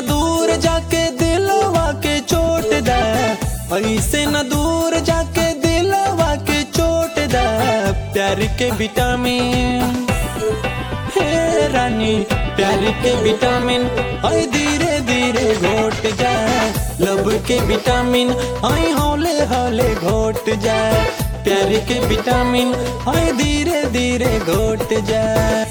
दूर जाके दिलवा के चोट दे ऐसे न दूर जाके दिलवा के चोट दे प्यार के विटामिन हे रानी प्यार के विटामिन आई धीरे धीरे घोट जाए लब के विटामिन आई हौले हौले घोट जाए प्यार के विटामिन आई धीरे धीरे घोट जाए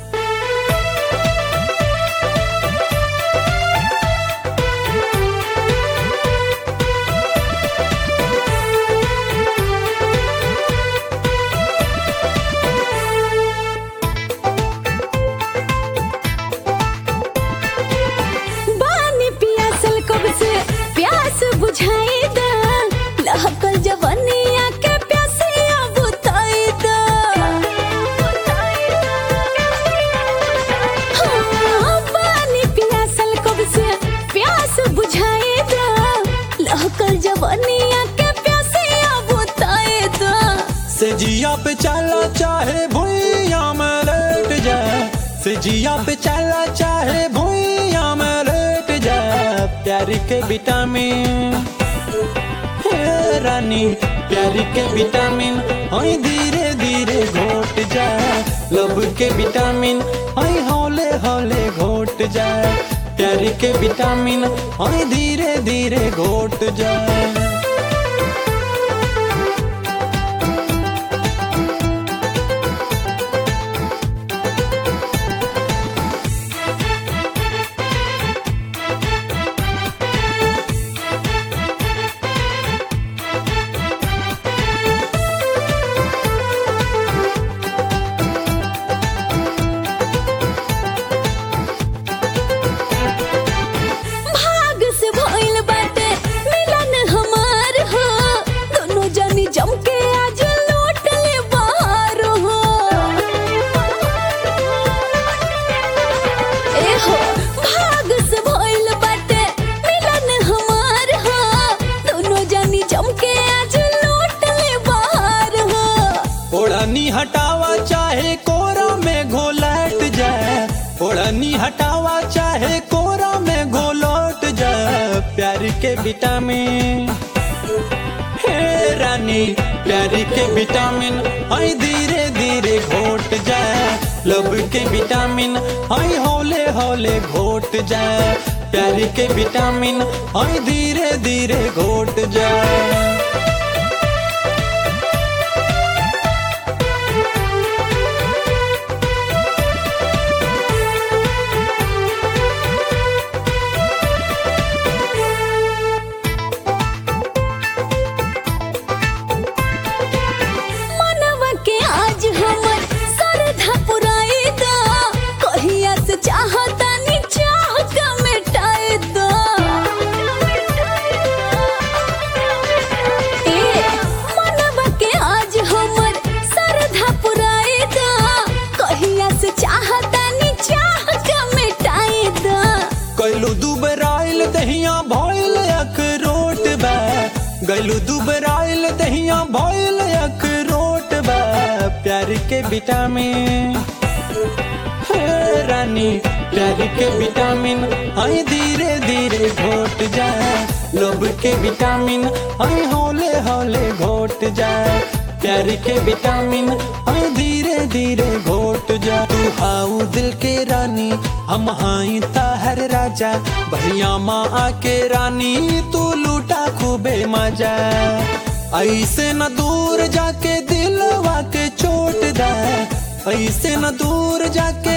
बानी पियासल कब से प्यास बुझाई दा लहकल जवनिया के प्यासिया बुताई दा हाँ, बानी पियासल कब से प्यास बुझाई दा लहकल जवनिया के प्यासिया बुताई दा से जिया पे चला चाहे भुइया में लेट जाए से जिया पे चला चाहे भुइया में लेट जाए प्यार के विटामिन हे रानी प्यार के विटामिन आई धीरे धीरे घोट जाए लब के विटामिन आई हौले हौले घोट जाए प्यार के विटामिन आई धीरे धीरे घोट जाए भाग से भइल बाटे मिलन हमार हो दोनों जनी जम के आज लौट ले बाहर हो ए हो भाग से भइल बाटे मिलन हमार हो दोनों जनी जम के आज लौट ले बाहर हो ओढ़नी हटावा चाहे कोरा में घोलट जाए ओढ़नी हटावा चाहे कोरा में घोलट जाए प्यार के विटामिन हे रानी प्यार के विटामिन आई धीरे धीरे घोट जाए लब के विटामिन आई हौले हौले घोट जाए प्यार के विटामिन आई धीरे धीरे घोट जाए मनवा के आज हमर सरधा पुराई दा कहिया से चाहता नी चाह का मिटाई दा ए मनवा के आज हमर सरधा पुराई दा कहिया से चाहता नी चाह का मिटाई दा गैलू दुबराइल दहिया भइल अखरोट बा गैलू दुबराइल दहिया भइल अखरोट बा प्यार के विटामिन हे रानी प्यार के विटामिन आई धीरे धीरे घोट जाए लोभ के विटामिन आई हौले हौले घोट जाए प्यार के विटामिन आई धीरे धीरे घोट जा तू हाउ दिल के रानी हम हाई ताहर राजा भैया माँ आके रानी तू लूटा खूबे मजा ऐसे न दूर जाके दिलवा के चोट दे ऐसे न दूर जाके